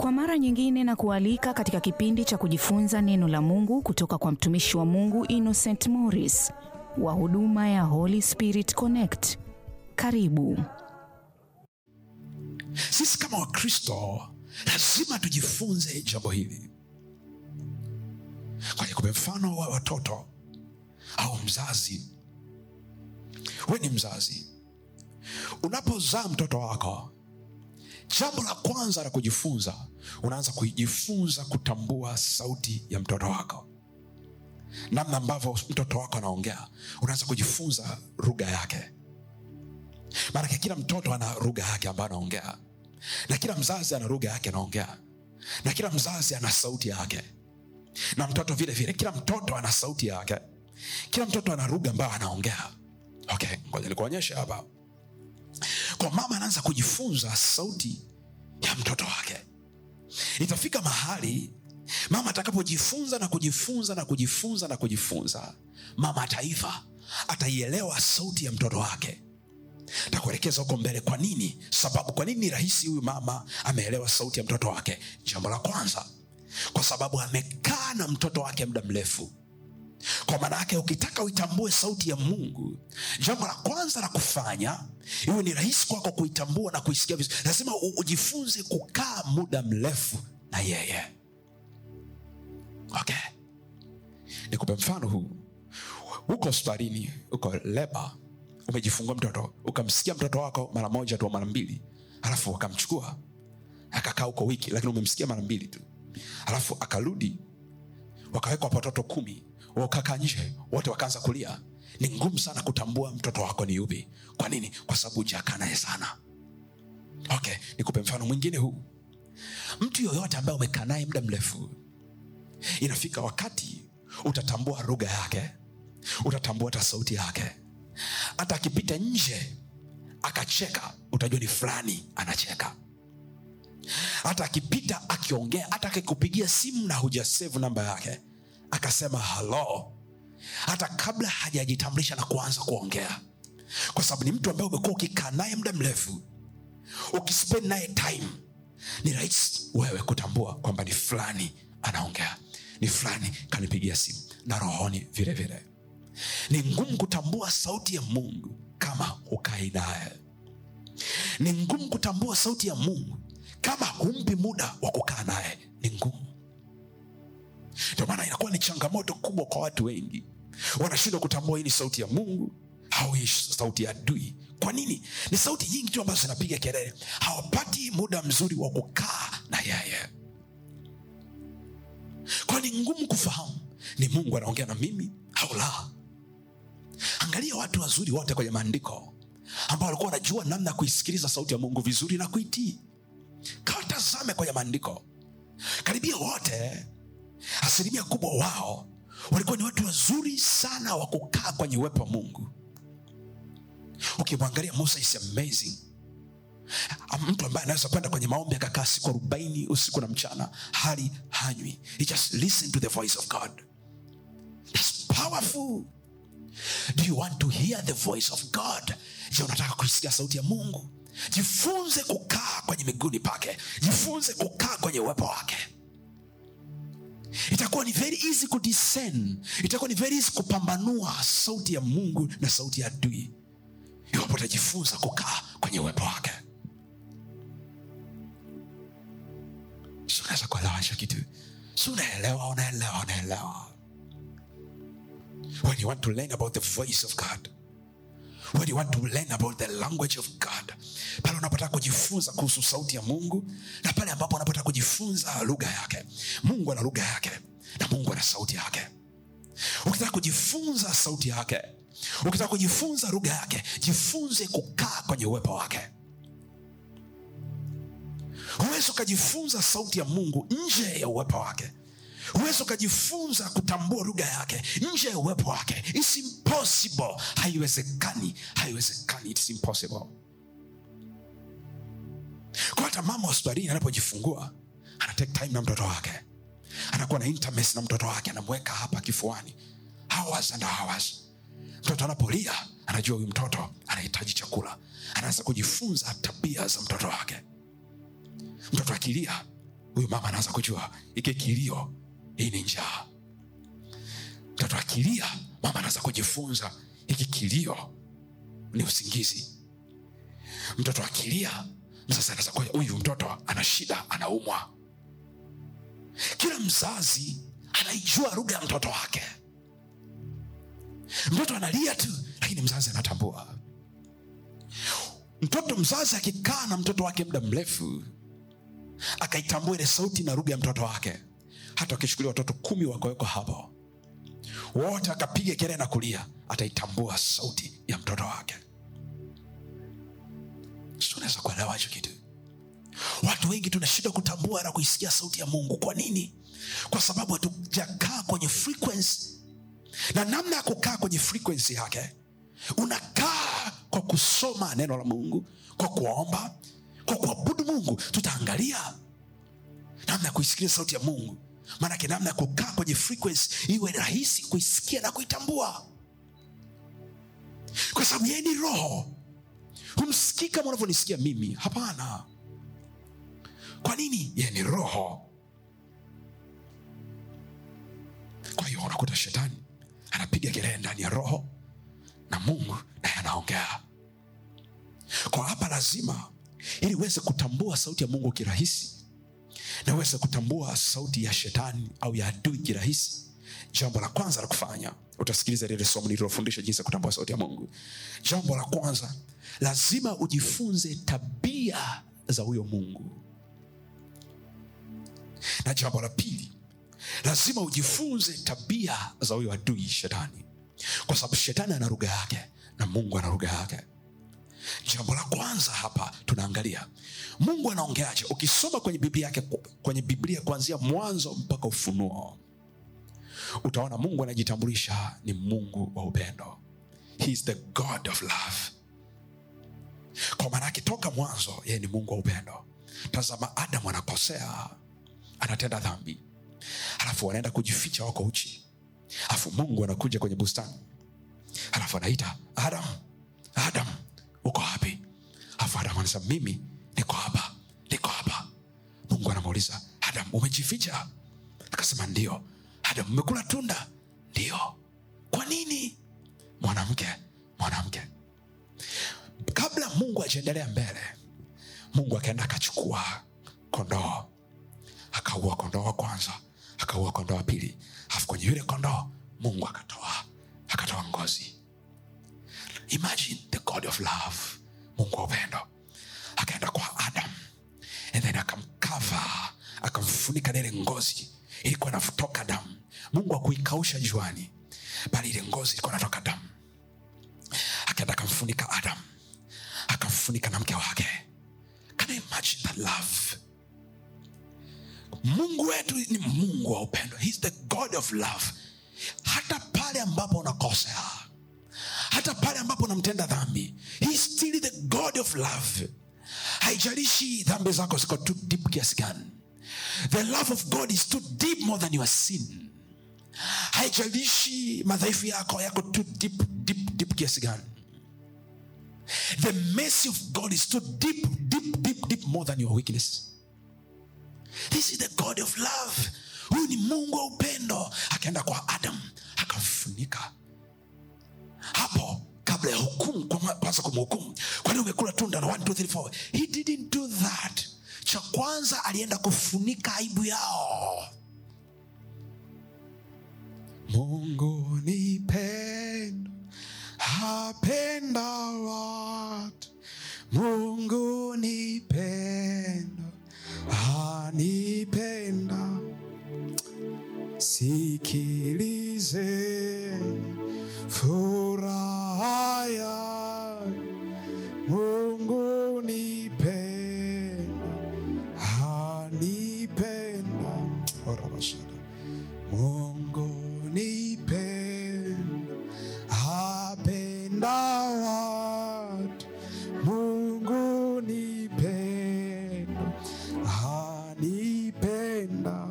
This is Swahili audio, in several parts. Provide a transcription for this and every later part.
Kwa mara nyingine na kualika katika kipindi cha kujifunza neno la Mungu kutoka kwa mtumishi wa Mungu Innocent Morris wa huduma ya Holy Spirit Connect. Karibu. Sisi kama Wakristo lazima tujifunze jambo hili. Kwa nikupe mfano wa watoto au mzazi. We ni mzazi, unapozaa mtoto wako, jambo la kwanza la kujifunza, unaanza kujifunza kutambua sauti ya mtoto wako, namna ambavyo mtoto wako anaongea. Unaanza kujifunza lugha yake, maanake kila mtoto ana lugha yake ambayo anaongea, na kila mzazi ana lugha yake anaongea, na kila mzazi ana sauti yake, na mtoto vile vile, kila mtoto ana sauti yake, kila mtoto ana lugha ambayo anaongea. Okay, ngoja nikuonyeshe hapa. Kwa mama anaanza kujifunza sauti ya mtoto wake. Itafika mahali mama atakapojifunza na kujifunza na kujifunza na kujifunza, mama ataiva, ataielewa sauti ya mtoto wake. Takuelekeza huko mbele kwa nini, sababu kwa nini ni rahisi huyu mama ameelewa sauti ya mtoto wake. Jambo la kwanza, kwa sababu amekaa na mtoto wake muda mrefu kwa maana yake ukitaka uitambue sauti ya mungu jambo la kwanza la kufanya iwe ni rahisi kwako kuitambua na kuisikia vizuri lazima u- ujifunze kukaa muda mrefu na yeye okay nikupe mfano huu huko hospitalini huko leba umejifungua mtoto ukamsikia mtoto wako mara moja tu au mara mbili alafu wakamchukua akakaa huko wiki lakini umemsikia mara mbili tu alafu akarudi wakawekwa watoto kumi wakakaa nje wote wakaanza kulia ni ngumu sana kutambua mtoto wako ni yupi kwa nini kwa sababu hujakaa naye sana okay nikupe mfano mwingine huu mtu yoyote ambaye umekaa naye muda mrefu inafika wakati utatambua lugha yake utatambua hata sauti yake hata akipita nje akacheka utajua ni fulani anacheka hata akipita akiongea hata akikupigia simu na hujasevu namba yake akasema halo hata kabla hajajitambulisha na kuanza kuongea kwa sababu ni mtu ambaye umekuwa ukikaa naye muda mrefu ukispend naye time ni rahisi wewe kutambua kwamba ni fulani anaongea ni fulani kanipigia simu na rohoni vile vile ni ngumu kutambua sauti ya mungu kama hukai naye ni ngumu kutambua sauti ya mungu kama humpi muda wa kukaa naye ni ngumu ndio maana inakuwa ni changamoto kubwa kwa watu wengi wanashindwa kutambua hii ni sauti ya mungu au hii sauti ya adui kwa nini ni sauti nyingi tu ambazo zinapiga kelele hawapati muda mzuri wa kukaa na yeye kwa ni ngumu kufahamu ni mungu anaongea na mimi au la angalia watu wazuri wote kwenye maandiko ambao walikuwa wanajua namna ya kuisikiliza sauti ya mungu vizuri na kuitii kawatazame kwenye maandiko karibia wote asilimia kubwa wao walikuwa ni watu wazuri sana wa kukaa kwenye uwepo wa mungu ukimwangalia musa is amazing Ama mtu ambaye anaweza kwenda kwenye maombi akakaa siku arobaini usiku na mchana hali hanywi he just listen to the voice of god It's powerful do you want to hear the voice of god je unataka kuisikia sauti ya mungu jifunze kukaa kwenye miguuni pake jifunze kukaa kwenye uwepo wake itakuwa ni very easy kudiscern itakuwa ni very easy kupambanua sauti ya mungu na sauti ya adui iwapo utajifunza kukaa kwenye uwepo wake si unaweza kuelewa hicho kitu si unaelewa unaelewa unaelewa when you want to learn about the voice of god when you want to learn about the language of god pale unapotaka kujifunza kuhusu sauti ya mungu na pale ambapo unapotaka kujifunza lugha yake mungu ana lugha yake na mungu ana sauti yake ukitaka kujifunza sauti yake ukitaka kujifunza lugha yake jifunze kukaa kwenye uwepo wake huwezi ukajifunza sauti ya mungu nje ya uwepo wake huwezi ukajifunza kutambua lugha yake nje ya uwepo wake It's impossible haiwezekani haiwezekani It's impossible kwa hata mama hospitalini anapojifungua ana take time na mtoto wake anakuwa na intimacy na mtoto wake anamweka hapa kifuani hours and hours mtoto anapolia anajua huyu mtoto anahitaji chakula anaanza kujifunza tabia za mtoto wake mtoto akilia huyu mama anaanza kujua iki kilio hii ni njaa mtoto akilia mama anaanza kujifunza hiki kilio ni usingizi mtoto akilia mzazi anaweza kuwa huyu mtoto ana shida anaumwa kila mzazi anaijua lugha ya mtoto wake mtoto analia tu lakini mzazi anatambua mtoto mzazi akikaa na mtoto wake muda mrefu akaitambua ile sauti na lugha ya mtoto wake hata wakishukulia watoto kumi wakawekwa hapo wote akapiga kelele na kulia ataitambua sauti ya mtoto wake Si unaweza kuelewa hicho kitu watu wengi tunashindwa kutambua na kuisikia sauti ya mungu kwa nini kwa sababu hatujakaa kwenye frequency na namna ya kukaa kwenye frequency yake unakaa kwa kusoma neno la mungu kwa kuomba kwa kuabudu mungu tutaangalia namna ya kuisikia sauti ya mungu maanake namna ya kukaa kwenye frequency iwe rahisi kuisikia na kuitambua kwa sababu yeye ni roho humsikii kama unavyonisikia mimi hapana kwa nini yeye ni roho kwa hiyo unakuta shetani anapiga kelele ndani ya roho na mungu naye anaongea kwa hapa lazima ili uweze kutambua sauti ya mungu kirahisi na uweze kutambua sauti ya shetani au ya adui kirahisi jambo la kwanza la kufanya utasikiliza lile somo nililofundisha jinsi ya kutambua sauti ya mungu jambo la kwanza lazima ujifunze tabia za huyo mungu na jambo la pili lazima ujifunze tabia za huyo adui shetani kwa sababu shetani ana lugha yake na mungu ana lugha yake jambo la kwanza hapa tunaangalia mungu anaongeaje ukisoma kwenye biblia yake kwenye biblia kuanzia mwanzo mpaka ufunuo utaona mungu anajitambulisha ni mungu wa upendo He is the god of love kwa maana akitoka mwanzo yeye ni mungu wa upendo tazama adamu anakosea anatenda dhambi alafu wanaenda kujificha wako uchi alafu mungu anakuja kwenye bustani alafu anaita adam adam uko wapi alafu adam anasema mimi niko hapa niko hapa mungu anamuuliza adam umejificha akasema ndio adam umekula tunda ndio kwa nini mwanamke mwanamke kabla mungu ajaendelea mbele mungu akaenda akachukua kondoo akaua kondoo wa kwanza akaua kondoo wa pili alafu kwenye yule kondoo mungu akatoa akatoa ngozi imagine the god of love mungu wa upendo akaenda kwa adam and then akamkava akamfunika na ile ngozi ilikuwa natoka damu mungu akuikausha juani bali ile ngozi ilikuwa natoka damu akaenda akamfunika adam akamfunika na mke wake can you imagine that love mungu wetu ni mungu wa upendo He's the god of love hata pale ambapo unakosea hata pale ambapo unamtenda dhambi He's still the god of love haijalishi dhambi zako ziko too deep kiasi gani the love of god is too deep more than your sin haijalishi madhaifu yako yako too deep, deep, deep kiasi gani the mercy of god is too deep, deep, deep, deep more than your weakness this is the god of love huyu ni mungu wa upendo akaenda kwa adam akamfunika hapo kabla ya hukumu kwa- kwanza kumhukumu kwani umekula tunda na 1, 2, 3, 4. he didn't do that cha kwanza alienda kufunika aibu yao mungu ni pendo apenda watu mungu ni pendo anipenda sikilizeni furaha ya mungu ni pendo anipenda orabashara mungu ni pendo apenda watu mungu ni pendo anipenda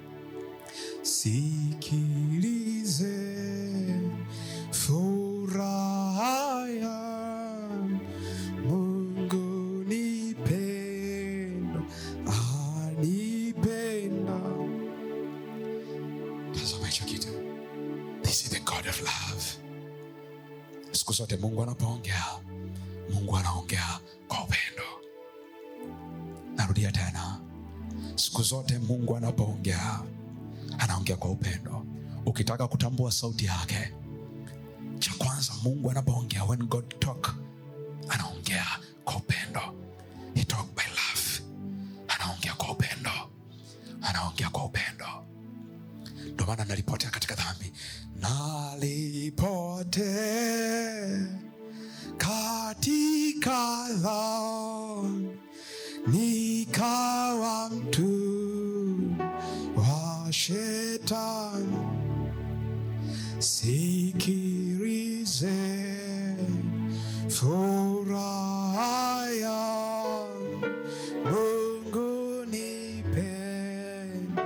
sikilize furaha ya mungu ni pendo anipenda siku zote mungu anapoongea mungu anaongea kwa upendo narudia tena siku zote mungu anapoongea anaongea kwa upendo ukitaka kutambua sauti yake cha kwanza mungu anapoongea when god talk anaongea kwa upendo he talk by love anaongea kwa upendo anaongea kwa upendo ndio maana nalipotea katika dhambi nalipotea katika dhambi nikawa mtu wa shetani sikirize furaha ya mungu nipenda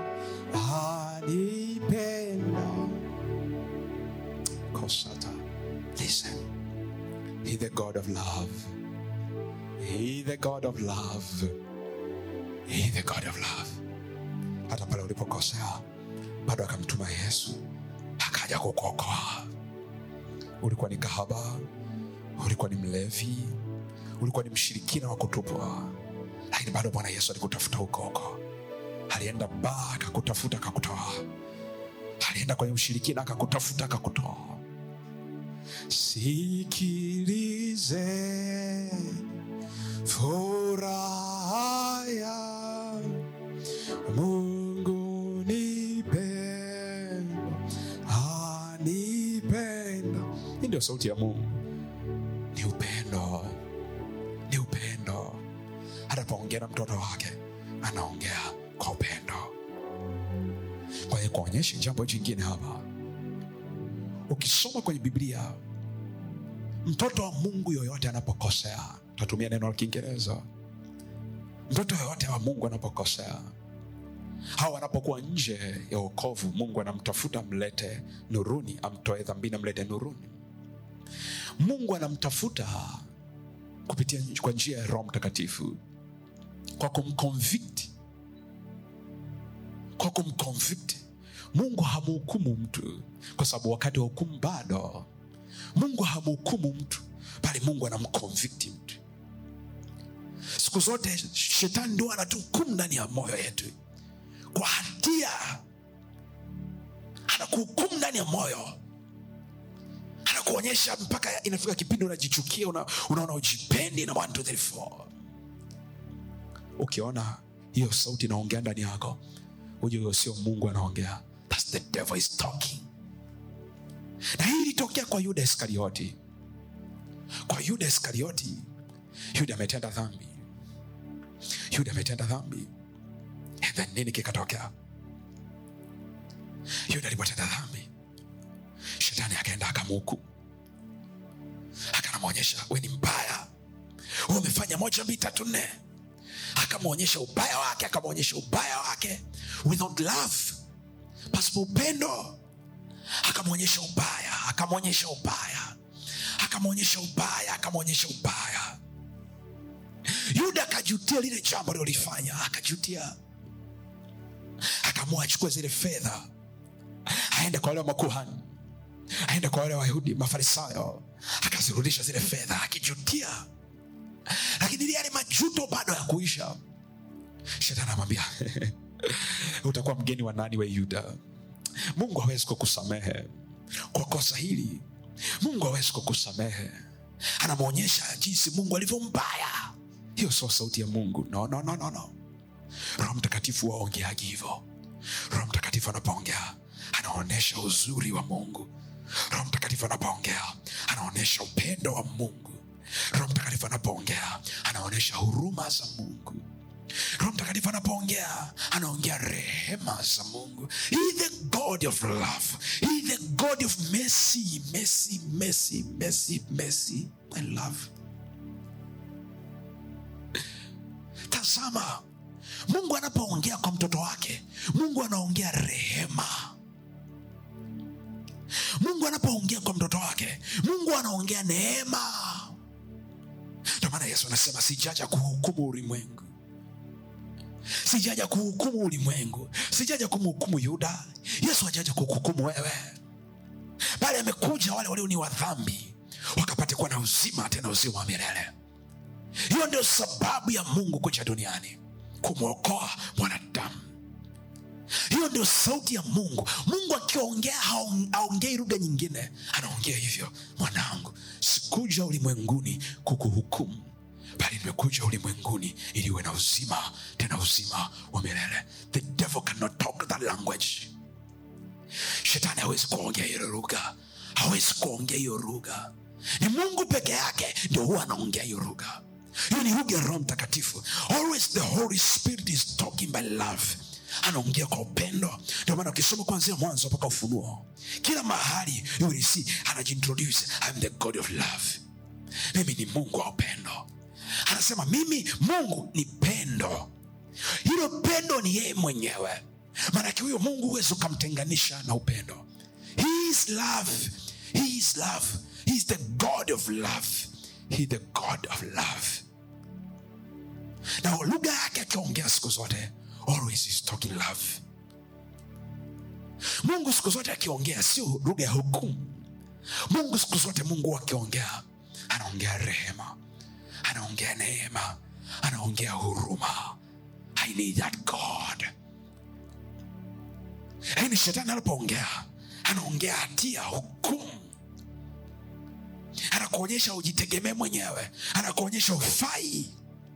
anipenda kosata listen he the god of love he the god of love he the god of love hata pale ulipokosea bado akamtuma yesu akaja kukuokoa ulikuwa ni kahaba ulikuwa ni mlevi ulikuwa ni mshirikina wa kutupwa lakini bado bwana yesu alikutafuta huko huko alienda baa akakutafuta akakutoa alienda kwenye ushirikina akakutafuta akakutoa sikilize furaha ya mungu nipenda anipenda hii ndio sauti ya mungu ni upendo ni upendo anapoongea na mtoto wake anaongea kwa upendo kwa hiyo kuonyesha jambo jingine hapa ukisoma kwenye biblia mtoto wa mungu yoyote anapokosea tatumia neno la kiingereza mtoto yoyote wa mungu anapokosea au anapokuwa nje ya wokovu mungu anamtafuta mlete nuruni amtoe dhambini amlete nuruni mungu anamtafuta kupitia kwa njia ya roho mtakatifu kwa kumconvict kwa kumconvict mungu hamhukumu mtu kwa sababu wakati wa hukumu bado mungu hamhukumu mtu bali mungu anamconvict mtu siku zote shetani ndio anatuhukumu ndani ya moyo yetu kwa hatia anakuhukumu ndani ya moyo anakuonyesha mpaka inafika kipindi unajichukia una- unaona ujipendi na 1 2 3 4 ukiona hiyo sauti inaongea ndani yako huja huyo sio mungu anaongea That's the devil is talking na hii ilitokea kwa yuda iskarioti kwa yuda iskarioti yuda ametenda dhambi yuda ametenda dhambi And then nini kikatokea yuda alipotenda dhambi shetani akaenda akamuhukumu akanamwonyesha we ni mbaya we umefanya moja mbili tatu nne akamwonyesha ubaya wake akamwonyesha ubaya wake without love pasipo upendo akamwonyesha ubaya akamwonyesha ubaya akamwonyesha ubaya akamwonyesha ubaya yuda akajutia lile jambo alilolifanya akajutia akaamua achukue zile fedha aende kwa wale wa makuhani aende kwa wale wayahudi mafarisayo akazirudisha zile fedha akijutia lakini ile yale majuto bado ya kuisha shetani amwambia utakuwa mgeni wa nani we yuda mungu hawezi kukusamehe kwa kosa hili mungu hawezi kukusamehe anamwonyesha jinsi mungu alivyo mbaya hiyo sio sauti ya mungu no, no, no, no, no. roho mtakatifu waongeaji hivyo roho mtakatifu anapoongea anaonyesha uzuri wa mungu roho mtakatifu anapoongea anaonyesha upendo wa mungu roho mtakatifu anapoongea anaonyesha huruma za mungu roho mtakatifu anapoongea anaongea rehema za mungu he the god of love he the god of mercy mercy mercy mercy mercy and love tazama mungu anapoongea kwa mtoto wake mungu anaongea rehema mungu anapoongea kwa mtoto wake mungu anaongea neema ndio maana yesu anasema sijaja kuhukumu ulimwengu sijaja kuhukumu ulimwengu sijaja kumhukumu yuda yesu hajaja kukuhukumu wewe bali amekuja wale walio ni wa dhambi wakapata mpate kuwa na uzima tena uzima wa milele hiyo ndio sababu ya mungu kuja duniani kumwokoa mwanadamu hiyo ndio sauti ya mungu mungu akiongea haong- haongei lugha nyingine anaongea hivyo mwanangu sikuja ulimwenguni kukuhukumu bali nimekuja ulimwenguni ili uwe na uzima tena uzima wa milele the devil cannot talk that language shetani hawezi kuongea hiyo lugha hawezi kuongea hiyo lugha ni mungu peke yake ndio huwa anaongea hiyo lugha hiyo ni lugha ya roho mtakatifu always the holy spirit is talking by love anaongea kwa upendo ndio maana ukisoma kuanzia mwanzo mpaka ufunuo kila mahali you will see anajiintroduce I'm the god of love mimi ni mungu wa upendo anasema mimi mungu ni pendo hilo pendo ni yeye mwenyewe maanake huyo mungu huwezi ukamtenganisha na upendo he is love he is love he is the god of love he is the god of love na lugha yake akiongea siku zote always is talking love mungu siku zote akiongea sio lugha ya hukumu mungu siku zote mungu akiongea anaongea rehema anaongea neema anaongea huruma i need that god lakini shetani anapoongea anaongea hatia hukumu anakuonyesha ujitegemee mwenyewe anakuonyesha ufai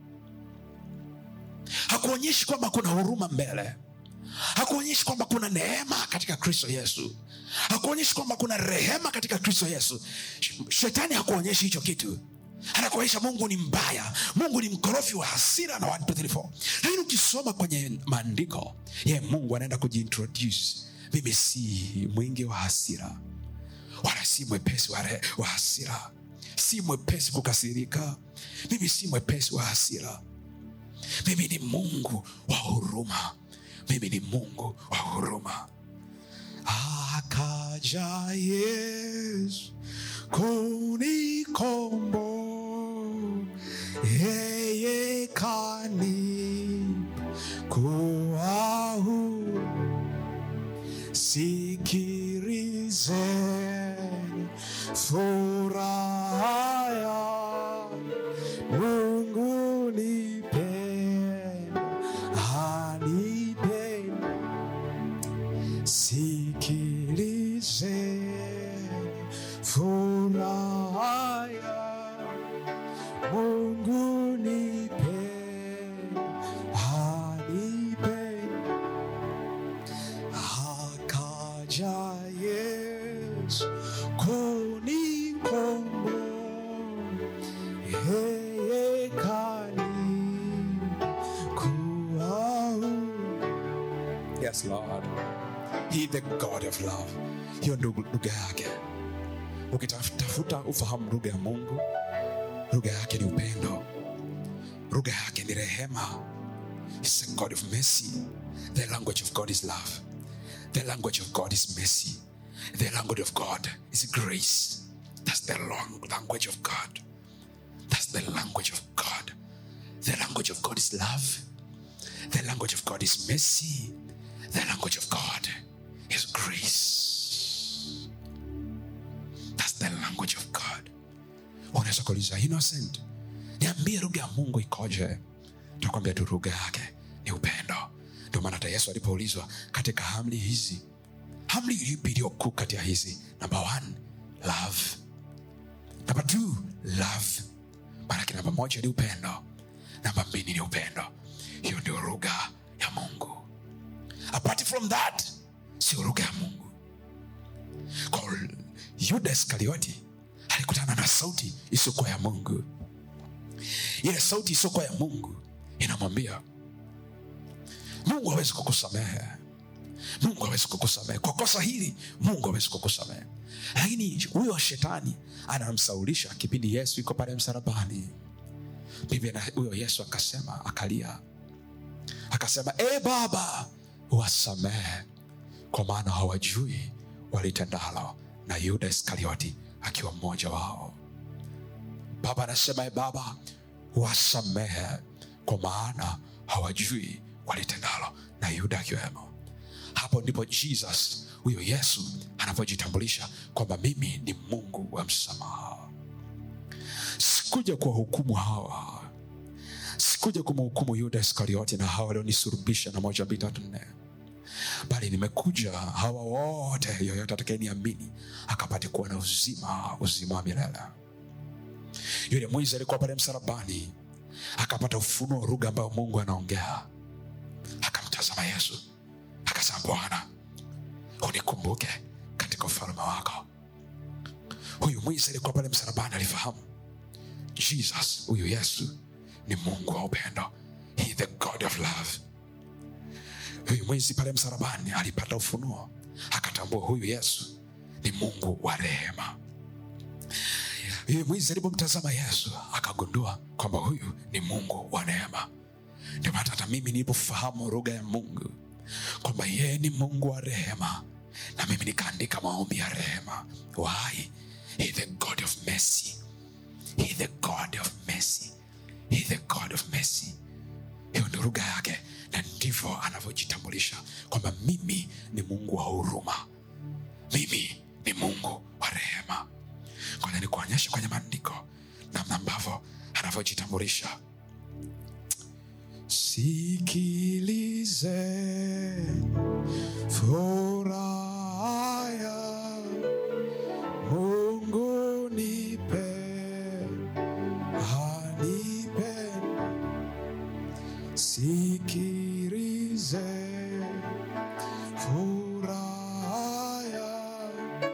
hakuonyeshi kwamba kuna huruma mbele hakuonyeshi kwamba kuna neema katika kristo yesu hakuonyeshi kwamba kuna rehema katika kristo yesu Sh- shetani hakuonyeshi hicho kitu anakuonyesha mungu ni mbaya mungu ni mkorofi wa hasira na 1, 2, 3, 4. lakini ukisoma kwenye maandiko ye mungu anaenda kujiintroduce mimi si mwingi wa hasira wala si mwepesi wa, re- wa hasira si mwepesi kukasirika mimi si mwepesi wa hasira mimi ni mungu wa huruma mimi ni mungu wa huruma akaja yesu kunikombo yeye kani kuwa huru sikirizeni furaha ya mungu nipenda anipenda sikilizeni furaha ya mungu nipenda anipenda akaja yesu kunikombo yeye kani kuau yes lord he the god of love hiyo ndo lugha yake ukitafuta ufahamu lugha ya mungu lugha yake ni upendo lugha yake ni rehema He's a God of mercy. The language of God is love. The language of God is mercy. The language of God is grace. That's the long language of God. That's the language of God. The language of God is love. The language of God is mercy. The language of God is grace. That's the language of God. Unaweza kuuliza innocent, niambie lugha ya Mungu ikoje? takwambia tu lugha yake ni upendo ndio maana hata yesu alipoulizwa katika hamli hizi hamli ipi iliyokuu kati ya hizi namba one love namba two love maanake namba moja ni upendo namba mbili ni upendo hiyo ndio lugha ya mungu apart from that sio lugha ya mungu kwa yuda iskarioti alikutana na sauti isiyokuwa ya mungu ile sauti isiyokuwa ya mungu inamwambia mungu hawezi kukusamehe mungu hawezi kukusamehe kwa kosa hili mungu hawezi kukusamehe lakini huyo shetani anamsaulisha kipindi yesu iko pale msalabani biblia na huyo yesu akasema akalia akasema e baba wasamehe kwa maana hawajui walitendalo na yuda iskarioti akiwa mmoja wao baba anasema e baba wasamehe kwa maana hawajui walitendalo na yuda akiwemo hapo ndipo jesus huyo yesu anapojitambulisha kwamba mimi ni mungu wa msamaha sikuja kuwahukumu hawa sikuja kumhukumu yuda iskarioti na hawa walionisurubisha na moja mbili tatu nne bali nimekuja hawa wote yoyote atakayeniamini akapate kuwa na uzima uzima wa milele yule mwizi alikuwa pale msalabani akapata ufunuo wa lugha ambayo mungu anaongea akamtazama yesu akasema bwana unikumbuke katika ufalme wako huyu mwizi alikuwa pale msalabani alifahamu jesus huyu yesu ni mungu wa upendo he the god of love huyu mwizi pale msalabani alipata ufunuo akatambua huyu yesu ni mungu wa rehema huyu mwizi alipomtazama yesu akagundua kwamba huyu ni mungu wa neema ndio maana hata mimi nilipofahamu lugha ya mungu kwamba yeye ni mungu wa rehema na mimi nikaandika maombi ya rehema why he the god of mercy he the god of mercy he the god of mercy hiyo ndio lugha yake na ndivyo anavyojitambulisha kwamba mimi ni mungu wa huruma mimi ni mungu wa rehema kwanza ni kuonyesha kwenye maandiko namna ambavyo anavyojitambulisha sikilize furaha ya mungu nipe anipe sikilize furaha ya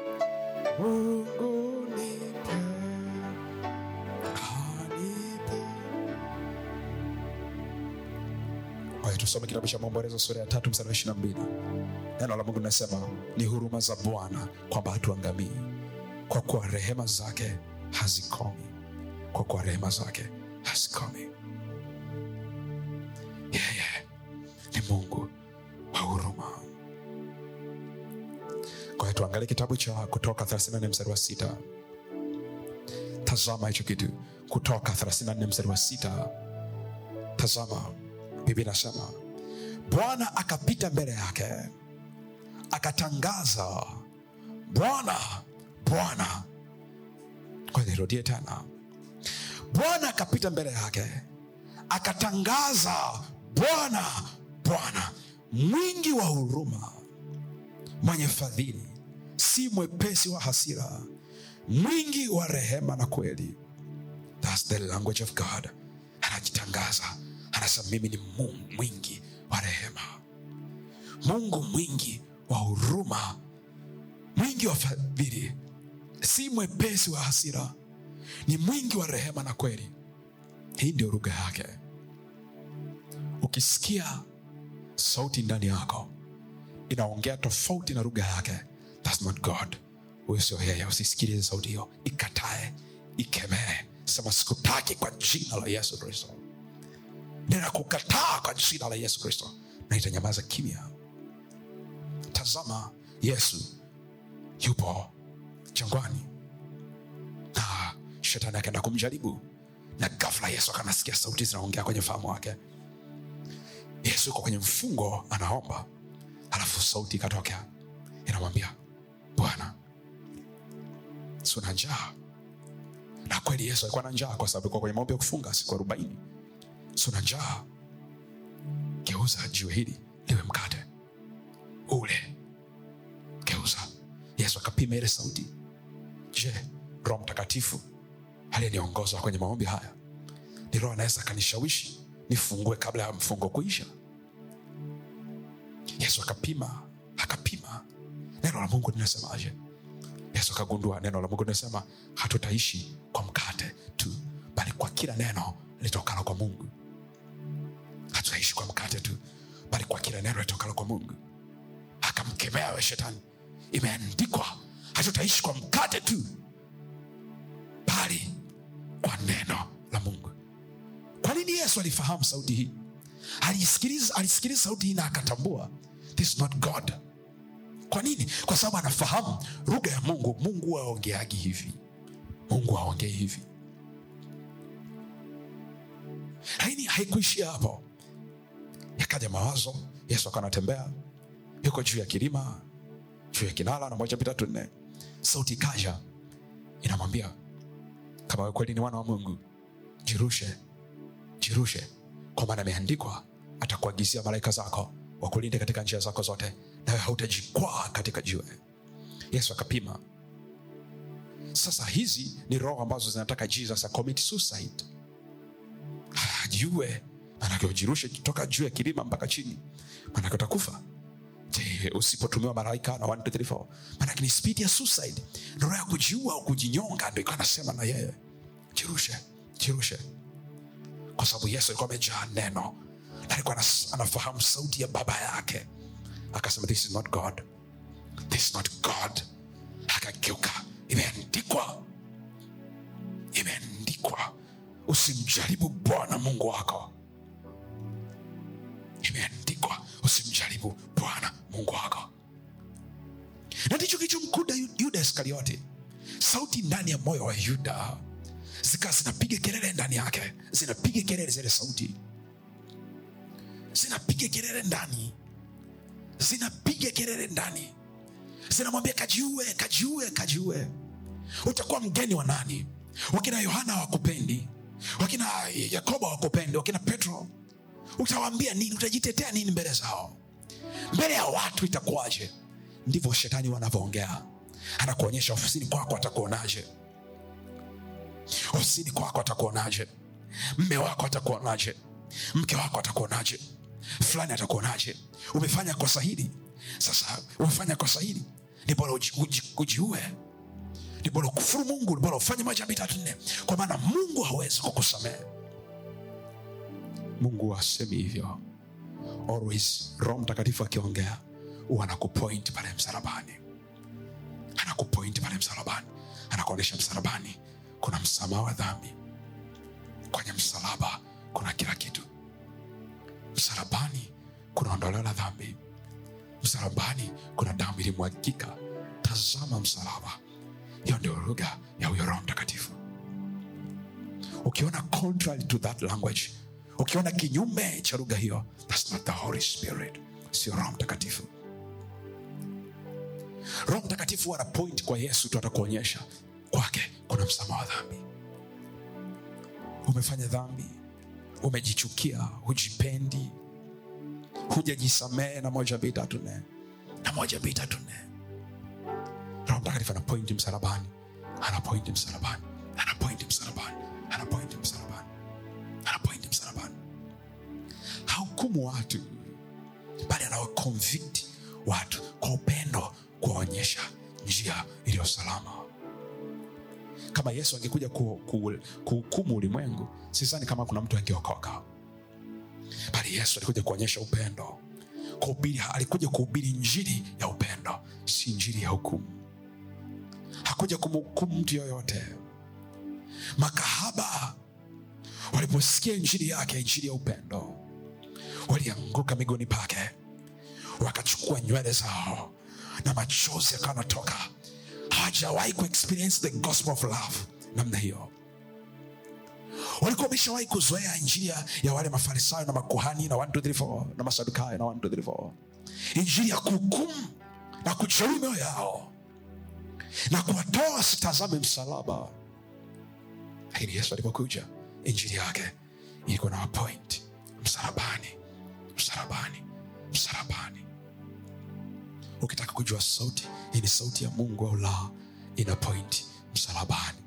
mungu nipe anipe kwa hiyo tusome kitabu cha maombolezo sura ya tatu mstari wa ishiri na mbili neno la mungu linasema ni huruma za bwana kwamba hatuangamii kwa kuwa rehema zake hazikomi kwa kuwa rehema zake hazikomi yeye ni mungu wa huruma kwa hiyo tuangalie kitabu cha kutoka 34 mstari wa sita tazama hicho kitu kutoka 34 mstari wa sita tazama bibi nasema bwana akapita mbele yake akatangaza bwana bwana kwa nirudie tena bwana akapita mbele yake akatangaza bwana bwana mwingi wa huruma mwenye fadhili si mwepesi wa hasira mwingi wa rehema na kweli That's the language of god anajitangaza anasema mimi ni mungu mwingi wa rehema mungu mwingi wa huruma mwingi wa fadhili si mwepesi wa hasira ni mwingi wa rehema na kweli hii ndio lugha yake ukisikia sauti ndani yako inaongea tofauti na lugha yake thats not god huyo sio yeye usisikilize sauti hiyo ikatae ikemee sema sikutaki kwa jina la yesu kristo ninakukataa kwa jina la yesu kristo na itanyamaza kimya tazama yesu yupo jangwani na shetani akaenda kumjaribu na gafla yesu akanasikia sauti zinaongea kwenye fahamu wake yesu yuko kwenye mfungo anaomba alafu sauti ikatokea inamwambia bwana suna njaa na kweli yesu alikuwa na njaa kwa sababu alikuwa kwenye maombi ya kufunga siku arobaini suna njaa geuza jiwe hili liwe mkate ule geuza yesu akapima ile sauti je roho mtakatifu aliyeniongoza kwenye maombi haya ni roho anaweza akanishawishi nifungue kabla ya mfungo kuisha yesu akapima akapima neno la mungu linasemaje yesu akagundua neno la mungu linasema hatutaishi kwa mkate tu bali kwa kila neno litokalo kwa mungu hatutaishi kwa mkate tu bali kwa kila neno litokalo kwa mungu akamkemea we shetani imeandikwa hatutaishi kwa mkate tu bali kwa neno la mungu kwa nini yesu alifahamu sauti hii alisikiliza alisikiliza sauti hii na akatambua this is not god kwa nini kwa sababu anafahamu lugha ya mungu mungu aongeagi hivi mungu aongei hivi lakini haikuishia hapo yakaja mawazo yesu akawa anatembea yuko juu ya kilima juu ya kinala na moja pitatu nne sauti ikaja inamwambia kama wewe kweli ni mwana wa mungu jirushe jirushe kwa maana imeandikwa atakuagizia malaika zako wakulinde katika njia zako zote nawe hautajikwaa katika jiwe yesu akapima sasa hizi ni roho ambazo zinataka jesus acommit suicide ajiue manake ujirushe toka juu ya kilima mpaka chini manake utakufa Je, usipotumiwa malaika na 1, 2, 3, 4 manake ni speed ya suicide roho ya kujiua au kujinyonga ndo ikawa anasema na yeye jirushe jirushe kwa sababu yesu alikuwa amejaa neno na alikuwa anas- anafahamu sauti ya baba yake akasema this is not god this is not god akageuka imeandikwa imeandikwa usimjaribu bwana mungu wako imeandikwa usimjaribu bwana mungu wako na ndicho kilichomkuda Yu- yuda iskarioti sauti ndani ya moyo wa yuda zikawa zinapiga kelele ndani yake zinapiga kelele zile sauti zinapiga kelele ndani zinapiga kelele ndani zinamwambia kajiue kajiue kajiue utakuwa mgeni wa nani wakina yohana hawakupendi wakina yakobo hawakupendi wakina petro utawaambia nini utajitetea nini mbele zao mbele ya watu itakuwaje ndivyo shetani wanavyoongea anakuonyesha ofisini kwako atakuonaje ofisini kwako atakuonaje mme wako atakuonaje mke wako atakuonaje fulani atakuonaje umefanya kosa hili sasa umefanya kosa hili ni bora uji- uji- ujiue ni bora ukufuru mungu ni bora ufanye moja mbili tatu nne kwa maana mungu hawezi kukusamehe mungu asemi hivyo always roho mtakatifu akiongea huwa anakupoint pale msalabani anakupoint pale msalabani anakuonyesha msalabani kuna msamaha wa dhambi kwenye msalaba kuna kila kitu msalabani kuna ondoleo la dhambi msalabani kuna damu ilimwagika tazama msalaba hiyo ndio lugha ya huyo roho mtakatifu ukiona contrary to that language ukiona kinyume cha lugha hiyo thats not the holy spirit sio roho mtakatifu roho mtakatifu ana point kwa yesu tu atakuonyesha kwake kuna msamaha wa dhambi umefanya dhambi umejichukia hujipendi hujajisamehe na moja mbili tatu nne na moja mbili tatu nne roho mtakatifu ana point msalabani ana point msalabani ana point msalabani ana point msalabani ana point msalabani hahukumu watu bali anawakonvikti watu kwa upendo kuwaonyesha njia iliyo salama kama yesu angekuja ku- ku- kuhukumu ulimwengu sizani kama kuna mtu angeokoka bali yesu alikuja kuonyesha upendo kuhubiri alikuja kuhubiri njiri ya upendo si njiri ya hukumu hakuja kumhukumu mtu yoyote makahaba waliposikia injili yake injili ya upendo walianguka miguuni pake wakachukua nywele zao na machozi yakawa natoka hawajawahi kuexperience the gospel of love namna hiyo walikuwa wameshawahi kuzoea injili ya, ya wale mafarisayo na makuhani na 1, 2, 3, 4, na masadukayo na 1, 2, 3, 4. injili ya kuhukumu na kujeruhi mioyo yao na kuwatoa wasitazame msalaba lakini yesu alipokuja injili yake ilikuwa na point msalabani msalabani msalabani ukitaka kujua sauti hii ni sauti ya mungu au la ina point msalabani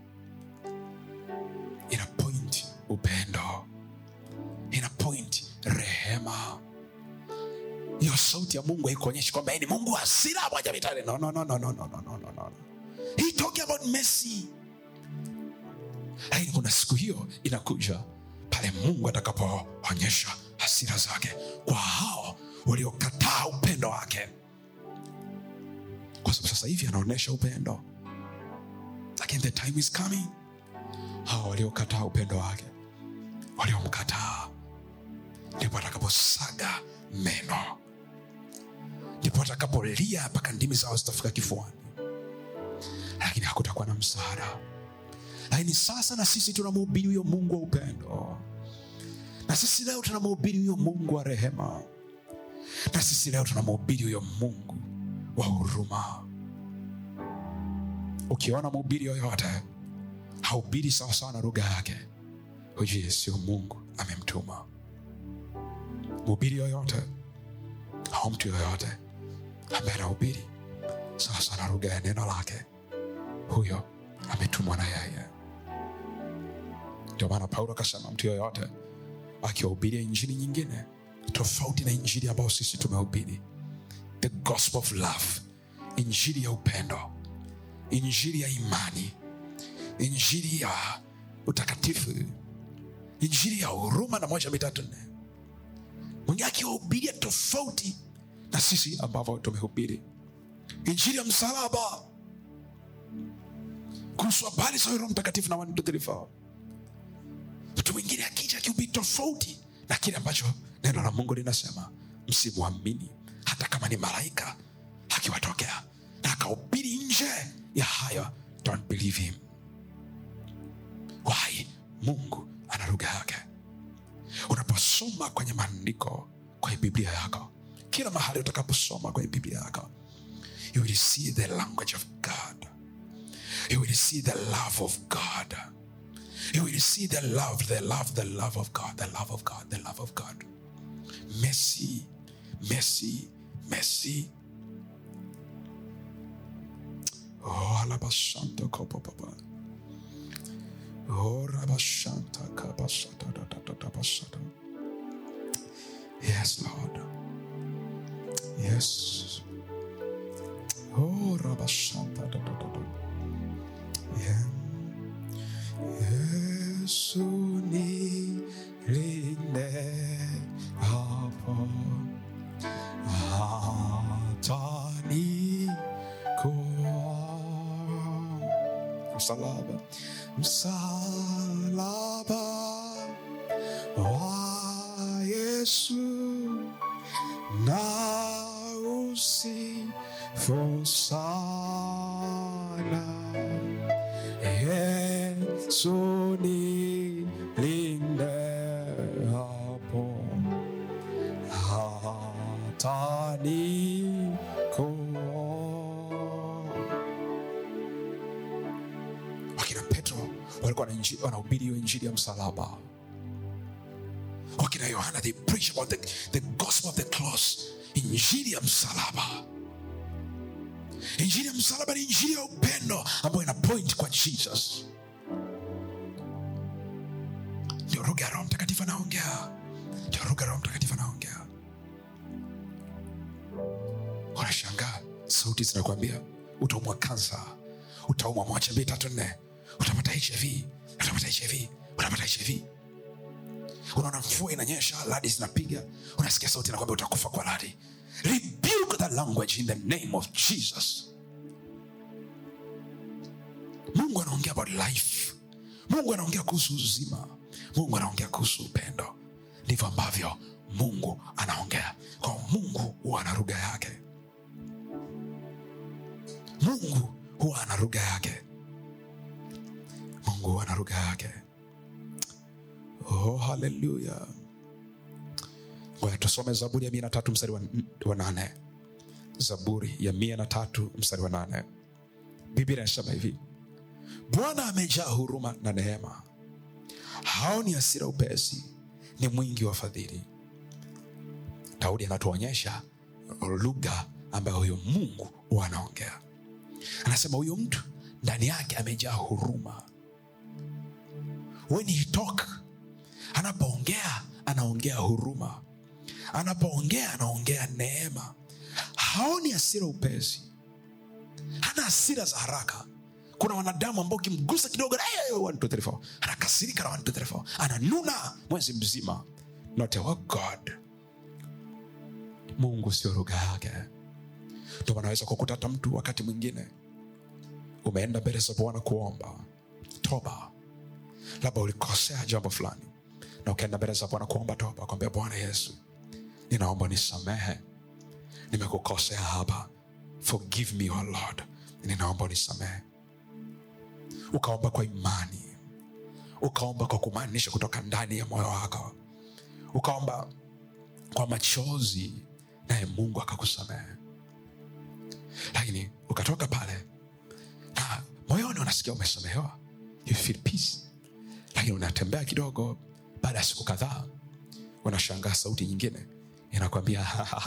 ina point upendo ina point rehema hiyo sauti ya mungu haikuonyeshi kwamba yeye ni mungu wa hasira moja mitane no, no, no, no, no, no, no, no, no, no. He talking about mercy lakini kuna siku hiyo inakuja pale mungu atakapoonyesha hasira zake kwa hao waliokataa upendo wake kwa sababu sasa hivi anaonyesha upendo lakini the time is coming hao waliokataa upendo wake waliomkataa ndipo atakaposaga meno ndipo atakapolia mpaka ndimi zao zitafika kifuani lakini hakutakuwa na msaada lakini sasa na sisi tunamhubiri huyo mungu wa upendo na sisi leo tunamhubiri huyo mungu wa rehema na sisi leo tunamhubiri huyo mungu wa huruma ukiona mhubiri yoyote haubiri sawasawa na lugha yake hujue sio mungu amemtuma mhubiri yoyote au mtu yoyote ambaye anahubiri sawasawa na lugha ya neno lake huyo ametumwa na yeye ndio maana paulo akasema mtu yoyote akiwahubiria injili nyingine tofauti na injili ambayo sisi tumehubiri the gospel of love injili ya upendo injili ya imani injili ya utakatifu injili ya huruma na moja mitatu nne mwingine akiwahubiria tofauti na sisi ambavyo tumehubiri injili ya msalaba kuhusu habari za roho mtakatifu na wantuthilifa mtu mwingine akija akihubiri tofauti na kile ambacho neno la mungu linasema msimwamini hata kama ni malaika akiwatokea na akahubiri nje ya hayo don't believe him why mungu ana lugha yake unaposoma kwenye maandiko kwenye biblia yako kila mahali utakaposoma kwenye biblia yako you will see the language of god you will see the love of god you will see the love the love the love of god the love of god the love of god mercy mercy mercy oh alabashanto kopopapa oh rabashanta kabashata da da da da bashata yes lord yes oh rabashanta da da da da yeah Yesu nilinde hapo hata nikuwa msalaba msalaba wa Yesu na usifu sana Yesu nilinde hapo hata nikuwa wakina petro walikuwa wana inji- wanahubiri hiyo injili ya msalaba wakina yohana they preach about the, the gospel of the cross injili ya msalaba injili ya msalaba ni injili ya upendo ambayo ina point kwa jesus ndio lugha ya roho mtakatifu anaongea ndio lugha ya roho mtakatifu anaongea unashangaa sauti zinakwambia utaumwa kansa utaumwa moja mbili tatu nne utapata hiv utapata hiv utapata hiv unaona mvua inanyesha radi zinapiga unasikia sauti inakwambia utakufa kwa radi rebuke that language in the name of jesus mungu anaongea about life mungu anaongea kuhusu uzima mungu anaongea kuhusu upendo ndivyo ambavyo mungu anaongea kwa mungu huwa ana lugha yake mungu huwa ana lugha yake mungu huwa ana lugha yake oh haleluya ngoja tusome zaburi ya mia na tatu mstari wa, wa nane zaburi ya mia na tatu mstari wa nane biblia inasema hivi bwana amejaa huruma na neema haoni hasira upesi ni mwingi wa fadhili daudi anatuonyesha lugha ambayo huyo mungu huwa anaongea anasema huyo mtu ndani yake amejaa huruma when he talk anapoongea anaongea huruma anapoongea anaongea neema haoni hasira upesi hana hasira za haraka kuna wanadamu ambao ukimgusa kidogo "Eh, one, two, three, four." anakasirika na one, two, three, four. ananuna mwezi mzima not our god mungu sio lugha yake ndo wanaweza kukuta hata mtu wakati mwingine umeenda mbele za bwana kuomba toba labda ulikosea jambo fulani na ukaenda mbele za bwana kuomba toba kwambia bwana yesu ninaomba nisamehe nimekukosea hapa forgive me oh lord ninaomba unisamehe ukaomba kwa imani ukaomba kwa kumaanisha kutoka ndani ya moyo wako ukaomba kwa machozi naye mungu akakusamehe lakini ukatoka pale na moyoni unasikia umesamehewa you feel peace lakini unatembea kidogo baada ya siku kadhaa unashangaa sauti nyingine inakwambia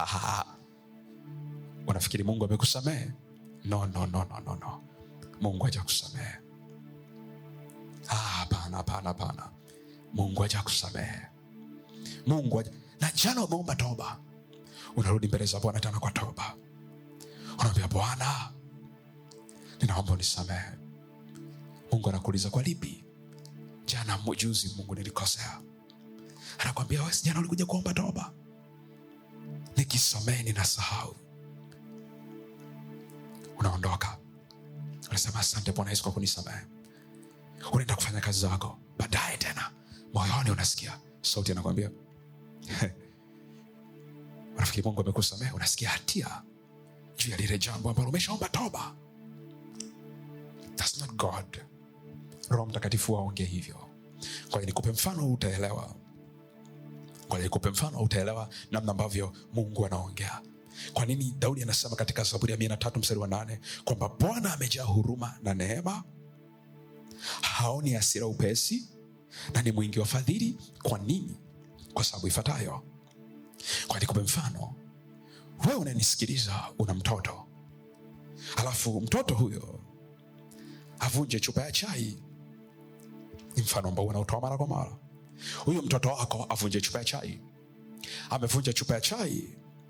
unafikiri mungu amekusamehe no, no, no, no, no, no. mungu haja kusamehe Ah, hapana hapana hapana mungu haja kusamehe mungu haja na jana umeomba toba unarudi mbele za bwana tena kwa toba unaambia bwana ninaomba unisamehe mungu anakuuliza kwa lipi jana juzi mungu nilikosea anakwambia "Wewe si jana ulikuja kuomba toba nikisamehe ninasahau unaondoka unasema asante bwana yesu kwa kunisamehe unaenda kufanya kazi zako baadaye tena moyoni unasikia sauti anakwambia unafikiri mungu amekusamehe unasikia hatia juu ya lile jambo ambalo umeshaomba toba That's not god roho mtakatifu aongee hivyo kwa hiyo nikupe mfano utaelewa kwa hiyo nikupe mfano utaelewa namna ambavyo mungu anaongea kwa nini daudi anasema katika zaburi ya mia na tatu mstari wa nane kwamba bwana amejaa huruma na neema haoni hasira upesi na ni mwingi wa fadhili kwa nini kwa sababu ifuatayo kwa nikupe mfano wewe unanisikiliza una mtoto alafu mtoto huyo avunje chupa ya chai ni mfano ambao unautoa mara kwa mara huyu mtoto wako avunje chupa ya chai amevunja chupa ya chai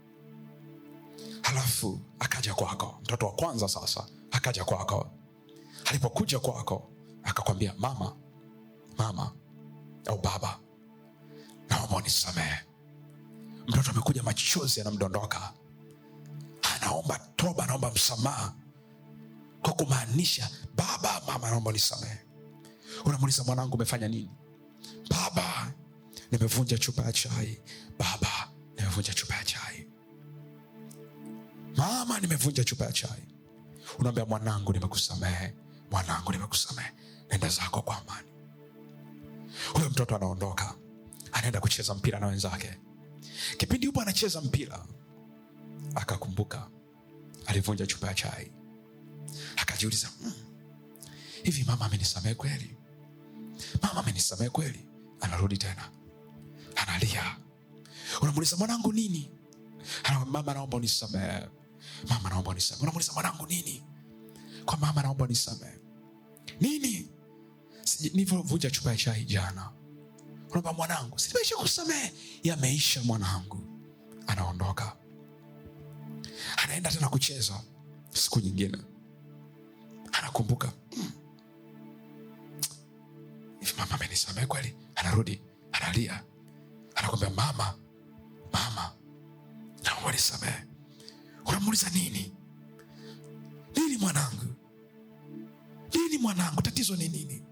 halafu akaja kwako mtoto wa kwanza sasa akaja kwako alipokuja kwako akakwambia mama mama au baba naomba unisamehe mtoto amekuja machozi yanamdondoka anaomba toba anaomba msamaha kwa kumaanisha baba mama naomba unisamehe unamuuliza mwanangu umefanya nini baba nimevunja chupa ya chai baba nimevunja chupa ya chai mama nimevunja chupa ya chai unaambia mwanangu nimekusamehe mwanangu nimekusamehe nenda zako kwa amani huyo mtoto anaondoka anaenda kucheza mpira na wenzake kipindi yupo anacheza mpira akakumbuka alivunja chupa ya chai akajiuliza "Mm, hivi mama amenisamehe kweli mama amenisamehe kweli anarudi tena analia unamuuliza mwanangu nini Ana- mama naomba unisamehe mama naomba unisamehe unamuuliza mwanangu nini kwa mama naomba unisamehe nini Siji- nilivyovunja chupa ya chai jana unaomba mwanangu simeisha kusamehe yameisha mwanangu anaondoka anaenda tena kucheza siku nyingine anakumbuka "Mm, hivi mama amenisamehe kweli anarudi analia anakwambia mama mama naomba nisamehe unamuuliza nini nini mwanangu nini mwanangu tatizo ni nini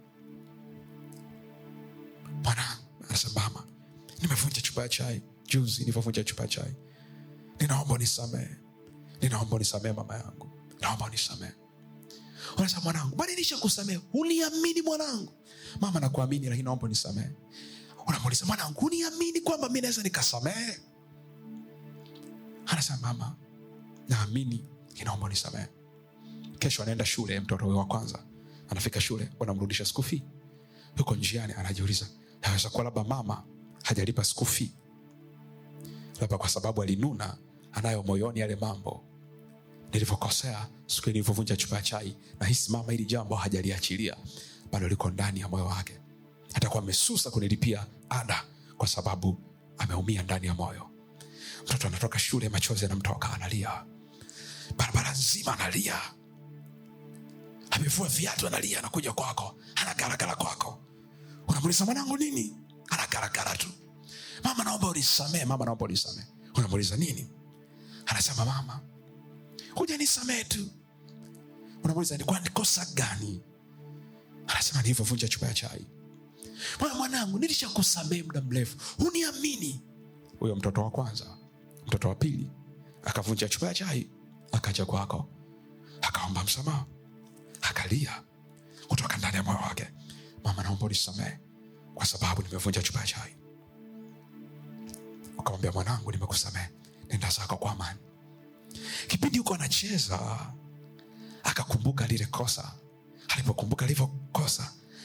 mwanangu anasema mama nimevunja chupa ya chai juzi nilivyovunja chupa ya chai ninaomba unisamehe ninaomba unisamehe mama yangu naomba unisamehe unasema mwanangu bwana nisha kusamehe uniamini mwanangu mama nakuamini lakini naomba unisamehe unamuuliza mwanangu uniamini kwamba mi naweza nikasamehe anasema mama naamini inaomba unisamehe kesho anaenda shule mtoto huyo wa kwanza anafika shule wanamrudisha skufi yuko njiani anajiuliza naweza kuwa labda mama hajalipa skufi labda kwa sababu alinuna anayo moyoni yale mambo nilivyokosea siku nilivyovunja chupa ya chai nahisi mama hili jambo hajaliachilia bado liko ndani ya moyo wake atakuwa amesusa kunilipia ada kwa sababu ameumia ndani ya moyo mtoto anatoka shule machozi anamtoka analia barabara nzima analia amevua viatu analia anakuja kwako anagaragara kwako unamuuliza mwanangu nini anagaragara tu mama naomba unisamee mama naomba unisamee unamuuliza nini anasema mama huja nisamee tu unamuuliza nikuwa nikosa gani anasema nilivyovunja chupa ya chai Mwana mwanangu nilishakusamee muda mrefu huniamini huyo mtoto wa kwanza mtoto wa pili akavunja chupa ya chai akaja kwako akaomba msamaha akalia kutoka ndani ya moyo wake mama naomba unisamehe kwa sababu nimevunja chupa ya chai ukamwambia mwanangu nimekusamehe nenda zako kwa amani kipindi huko anacheza akakumbuka lile kosa alipokumbuka lilivyokosa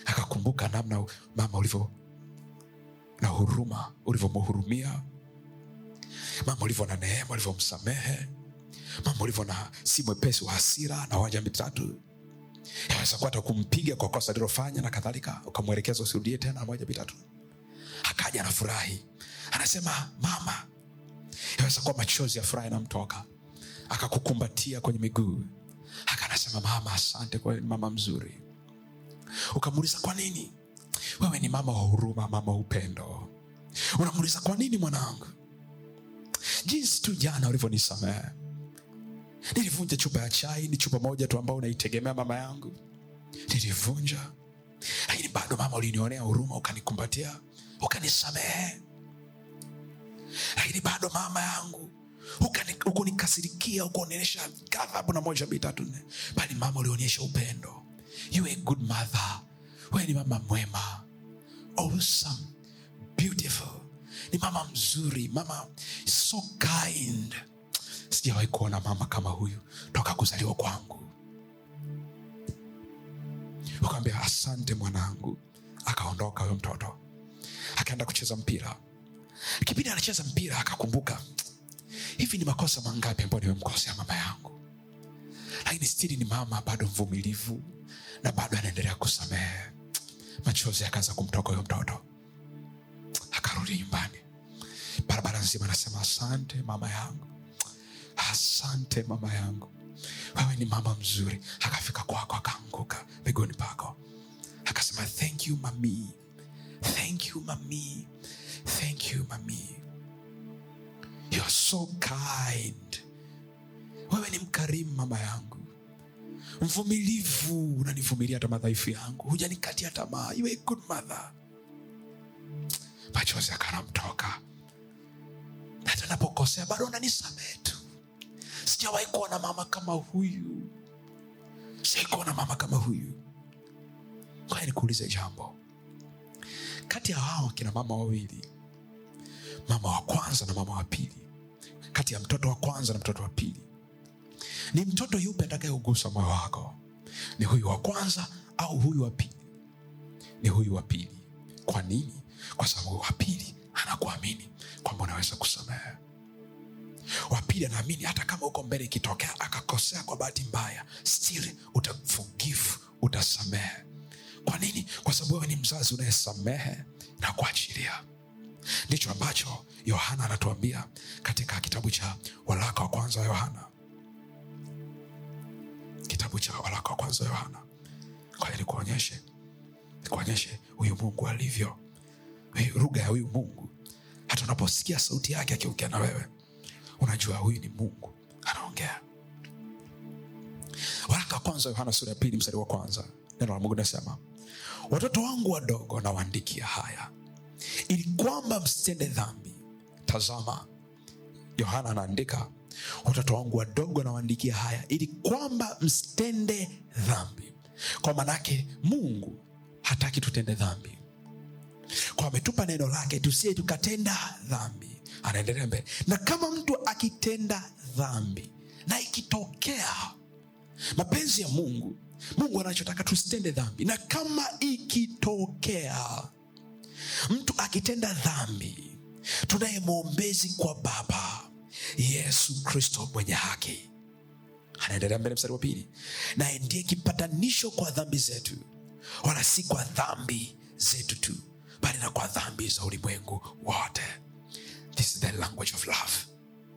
akakumbuka namna mama ulivyo na huruma ulivyomhurumia mama ulivyo na neema ulivyomsamehe mama ulivyo na si mwepesi wa hasira na wanja mitatu yaweza kuwa hata kumpiga kwa kosa alilofanya na kadhalika ukamwelekeza usirudie tena moja mitatu akaja na furahi anasema mama yaweza kuwa machozi ya furaha yanamtoka akakukumbatia kwenye miguu akanasema mama asante kwa mama mzuri ukamuuliza kwa nini wewe ni mama wa huruma mama wa upendo unamuuliza kwa nini mwanangu jinsi tu jana ulivyonisamehe nilivunja chupa ya chai ni chupa moja tu ambao unaitegemea mama yangu nilivunja lakini bado mama ulinionea huruma ukanikumbatia ukanisamehe lakini bado mama yangu ukani- ukunikasirikia ukuonyesha ghadhabu na moja mbili tatu nne bali mama ulionyesha upendo you a good mother wewe ni mama mwema awesome beautiful ni mama mzuri mama so kind sijawahi kuona mama kama huyu toka kuzaliwa kwangu ukaambia asante mwanangu akaondoka huyo mtoto akaenda kucheza mpira kipindi anacheza mpira akakumbuka hivi ni makosa mangapi ambayo nimemkosea mama yangu lakini stili ni mama bado mvumilivu na bado anaendelea kusamehe machozi akaanza kumtoka huyo mtoto akarudi nyumbani barabara nzima anasema asante mama yangu asante mama yangu wewe ni mama mzuri akafika kwako akaanguka miguuni pako akasema thank you mami thank you mami thank you mami you are so kind wewe ni mkarimu mama yangu mvumilivu unanivumilia hata madhaifu yangu hujanikatia tamaa you are a good mother machozi akanamtoka hata napokosea bado unanisamehe tu sijawahi kuona mama kama huyu sijawai kuona mama kama huyu kwaya nikuulize jambo kati ya hao kina mama wawili mama wa kwanza na mama wa pili kati ya mtoto wa kwanza na mtoto wa pili ni mtoto yupe atakayeugusa moyo wako ni huyu wa kwanza au huyu wa pili ni huyu wa pili kwa nini kwa sababu wa pili anakuamini kwamba unaweza kusamehe wa pili anaamini hata kama uko mbele ikitokea akakosea kwa bahati mbaya still utaforgive utasamehe kwa nini kwa sababu wewe ni mzazi unayesamehe na kuachilia ndicho ambacho yohana anatuambia katika kitabu cha waraka wa kwanza wa yohana kitabu cha waraka wa kwanza wa yohana kwa hiyo nikuonyeshe nikuonyeshe huyu mungu alivyo Hii lugha ya huyu mungu hata unaposikia sauti yake akiongea na wewe unajua huyu ni mungu anaongea waraka wa kwanza yohana sura ya pili mstari wa kwanza neno la mungu nasema watoto wangu wadogo nawaandikia haya ili kwamba msitende dhambi tazama yohana anaandika watoto wangu wadogo nawaandikia haya ili kwamba msitende dhambi kwa manake mungu hataki tutende dhambi kwa ametupa neno lake tusiye tukatenda dhambi anaendelea mbele na kama mtu akitenda dhambi na ikitokea mapenzi ya mungu mungu anachotaka tusitende dhambi na kama ikitokea mtu akitenda dhambi tunaye mwombezi kwa baba yesu kristo mwenye haki anaendelea mbele mstari wa pili naye ndiye kipatanisho kwa dhambi zetu wala si kwa dhambi zetu tu bali na kwa dhambi za ulimwengu wote this is the language of love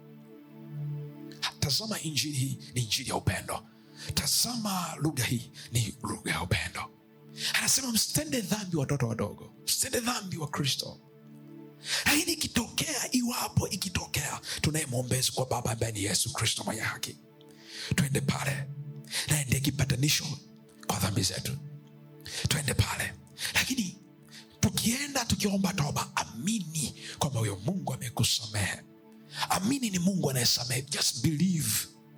tazama injili hii ni injili ya upendo tazama lugha hii ni lugha ya upendo anasema msitende dhambi watoto wadogo msitende dhambi wa kristo lakini ikitokea iwapo ikitokea tunaye mwombezi kwa baba ambaye ni yesu kristo mwenye haki twende pale naye ndiye kipatanisho kwa dhambi zetu twende pale lakini tukienda tukiomba toba amini kwamba huyo mungu amekusamehe amini ni mungu anayesamehe just believe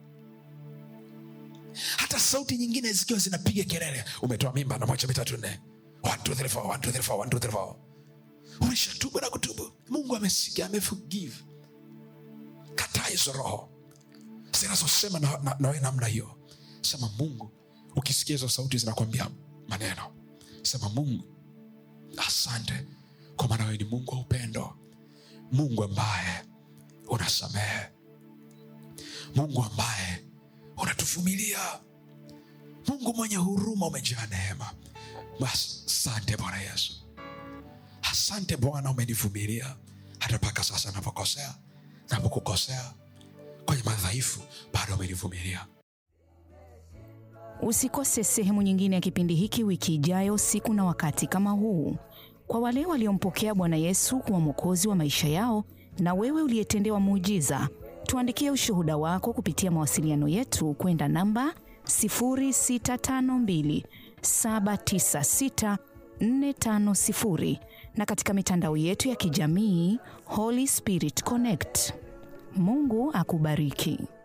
hata sauti nyingine zikiwa zinapiga kelele umetoa mimba na moja mitatu nne One, two, three, four, one, two, three, four, one, two, three, four. umeshatubu na kutubu mungu amesikia ameforgive kataa hizo roho zinazosema na, na, nawe namna hiyo sema mungu ukisikia hizo sauti zinakwambia maneno sema mungu asante kwa maana wewe ni mungu wa upendo mungu ambaye unasamehe mungu ambaye unatuvumilia mungu mwenye huruma umejaa neema Basi, asante bwana yesu asante bwana umenivumilia hata mpaka sasa napokosea napokukosea kwenye madhaifu bado umenivumilia Usikose sehemu nyingine ya kipindi hiki wiki ijayo, siku na wakati kama huu. Kwa wale waliompokea Bwana Yesu kuwa mwokozi wa maisha yao, na wewe uliyetendewa muujiza, tuandikie ushuhuda wako kupitia mawasiliano yetu kwenda namba 0652 796 450 na katika mitandao yetu ya kijamii Holy Spirit Connect. Mungu akubariki.